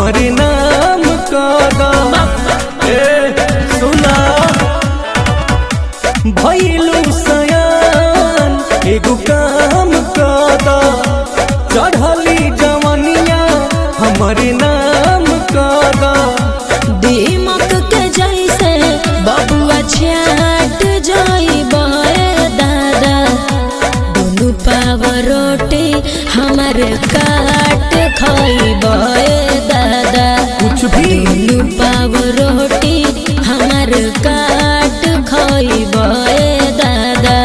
हमरे नाम कदा ए सुना भैलू सयान एगो काम कदा चढ़ली जवनिया हमरे नाम कदा दीमक के जैसे बबुआ छाट जाई बहे दादा दुनु पाव रोटी हमर काट खाई बहे दादा कुछ भी दुनु पाव रोटी हमर काट खाई बहे दादा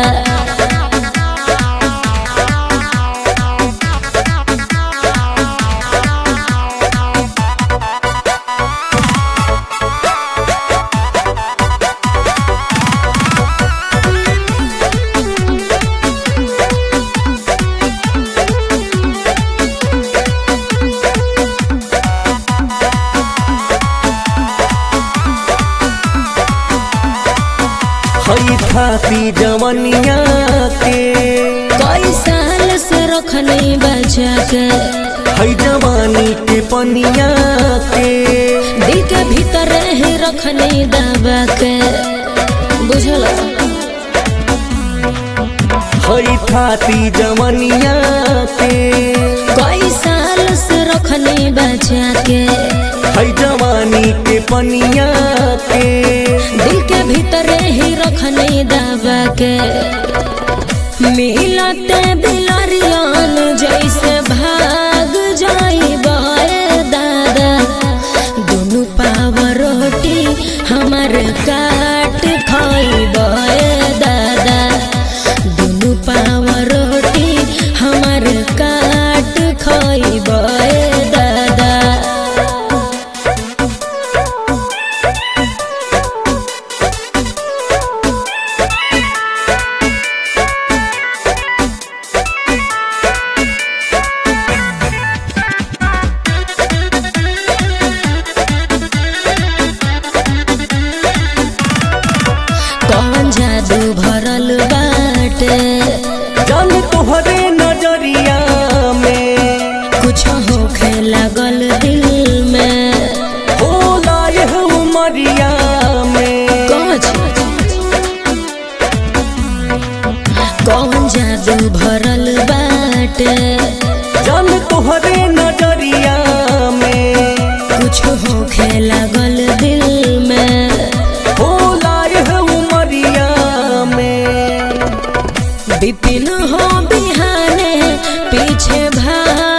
हई खाती जवनिया के कई साल से रखनी बचा के हई जवानी के पनिया के दिल के भीतर ही रखनी दबा के बुझल हई खाती जवनिया के कई साल से रखनी बचा के हई जवानी के पनिया के दिल के भीतर ही रखनी दबा के मिलते बिलरियन जैसे भाग जाई बे दादा दोनों पाव रोटी हमर काट खाई बे दादा दोनों पाव रोटी हमर काट खाई बे दादा कौन जादू भरल बाटे जल तोहरे नजरिया में कुछ होखे लागल दिल में होला यह उमरिया में कौन कौन जादू भरल बाटे जल तोहरे नजरिया में कुछ होखे लागल दिल में होला यह उमरिया में बिपिन हो बिहाने पीछे भाग